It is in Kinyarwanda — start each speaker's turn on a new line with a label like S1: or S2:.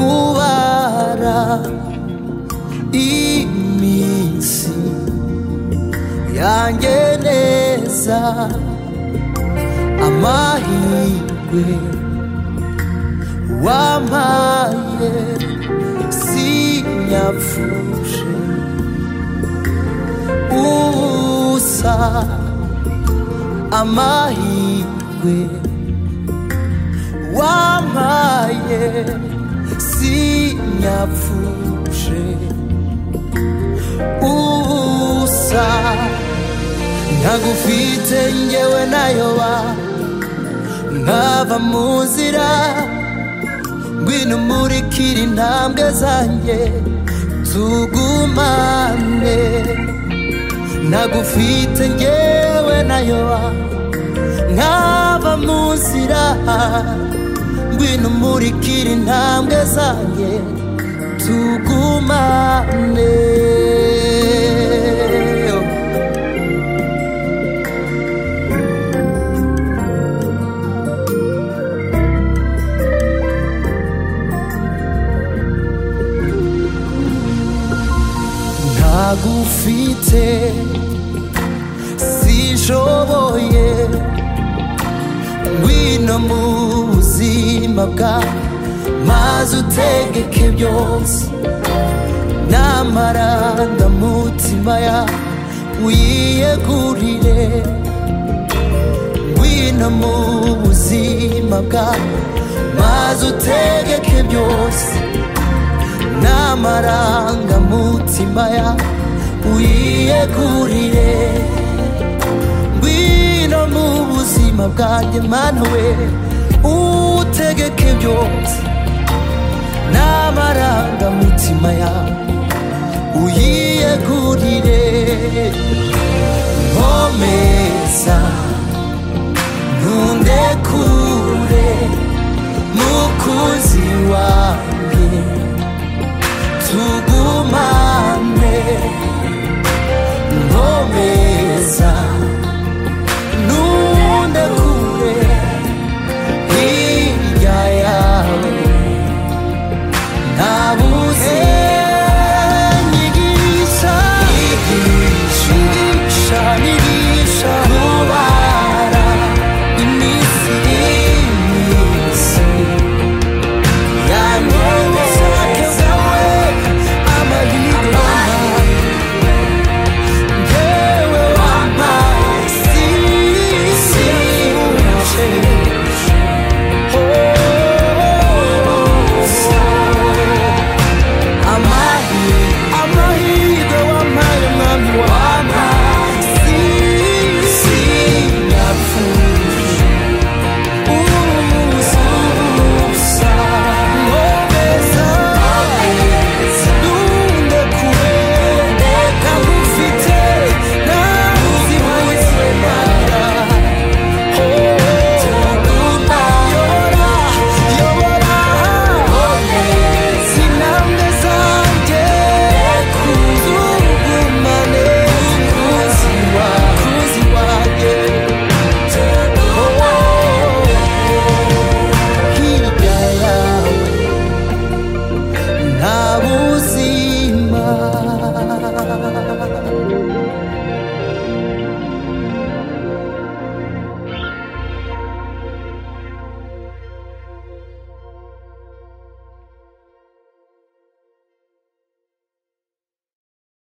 S1: kubara iminsi yanjye neza amahirwe wampaye sinyapfushe ubusa amahirwe wampaye sinyapfushe ubusa ntagufite ngewe nayoba nkava mu nzira ngwino umurikira intambwe zanjye tugumane ntagufite ngewe nayoba nkava mu nzira ngwino umurikira intambwe zanjye tugumane ntagufite sishoboye ngwino mu buzima bwa maze utegeke byose n'amarangamutima ya uyiyegurire ngwino mu buzima bwa maze utegeke byose n'amarangamutima ya uyiyegurire ngwino mu buzima bwanjye mana we utegeke byose n'amarangamutima ya uyiyegurire nkomeza ntunde kure mukunzi wawe